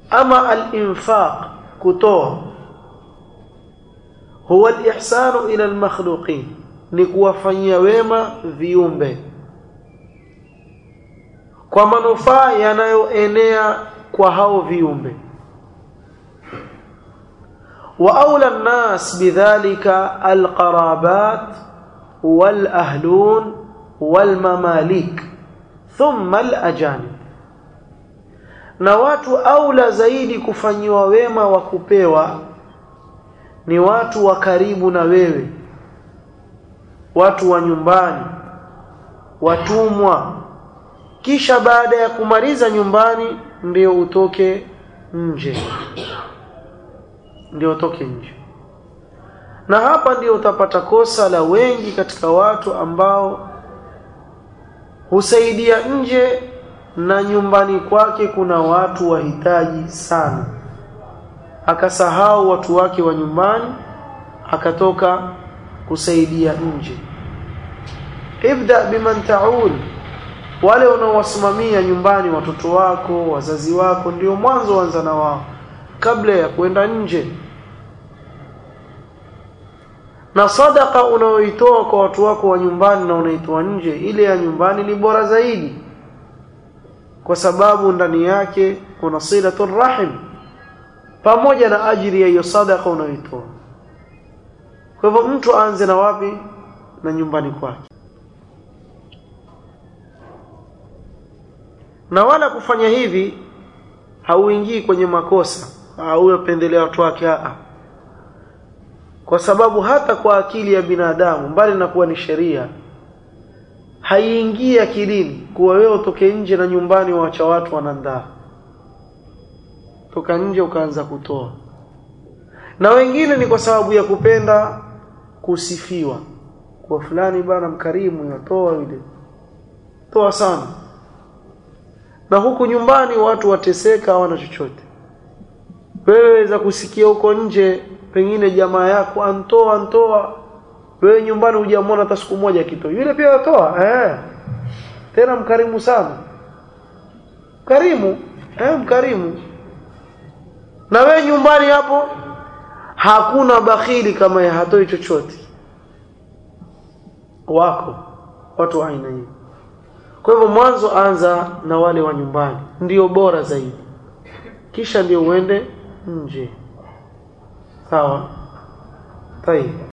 ama al-infaq kutoa huwa al-ihsanu ila al-makhluqin ni kuwafanyia wema viumbe kwa manufaa yanayoenea kwa hao viumbe wa aula an-nas bidhalika al-qarabat wal-ahlun wal-mamalik thumma al-ajanib na watu aula zaidi kufanyiwa wema wa kupewa ni watu wa karibu na wewe watu wa nyumbani watumwa kisha baada ya kumaliza nyumbani ndio utoke nje ndio utoke nje na hapa ndio utapata kosa la wengi katika watu ambao husaidia nje na nyumbani kwake kuna watu wahitaji sana akasahau watu wake wa nyumbani akatoka kusaidia nje ibda biman taul wale unaowasimamia nyumbani watoto wako wazazi wako ndio mwanzo anza na wao kabla ya kwenda nje na sadaka unaoitoa kwa watu wako wa nyumbani na unaitoa nje ile ya nyumbani ni bora zaidi kwa sababu ndani yake kuna silatul rahim pamoja na ajili ya hiyo sadaka unayoitoa kwa hivyo mtu aanze na wapi na nyumbani kwake na wala kufanya hivi hauingii kwenye makosa au pendelea watu wake a kwa sababu hata kwa akili ya binadamu mbali na kuwa ni sheria haiingii akilini kuwa wewe utoke nje na nyumbani waacha watu wanandaa toka nje ukaanza kutoa na wengine ni kwa sababu ya kupenda kusifiwa kwa fulani bana mkarimu yatoa yule toa sana na huku nyumbani watu wateseka hawana chochote wewe za kusikia huko nje pengine jamaa yako antoa antoa wewe nyumbani hujamwona hata siku moja kito yule pia atoa eh tena mkarimu sana karimu eh mkarimu na wewe nyumbani hapo hakuna bakhili kama ya hatoi chochote wako watu wa aina hiyo kwa hivyo mwanzo anza na wale wa nyumbani ndio bora zaidi kisha ndio uende nje sawa tayeb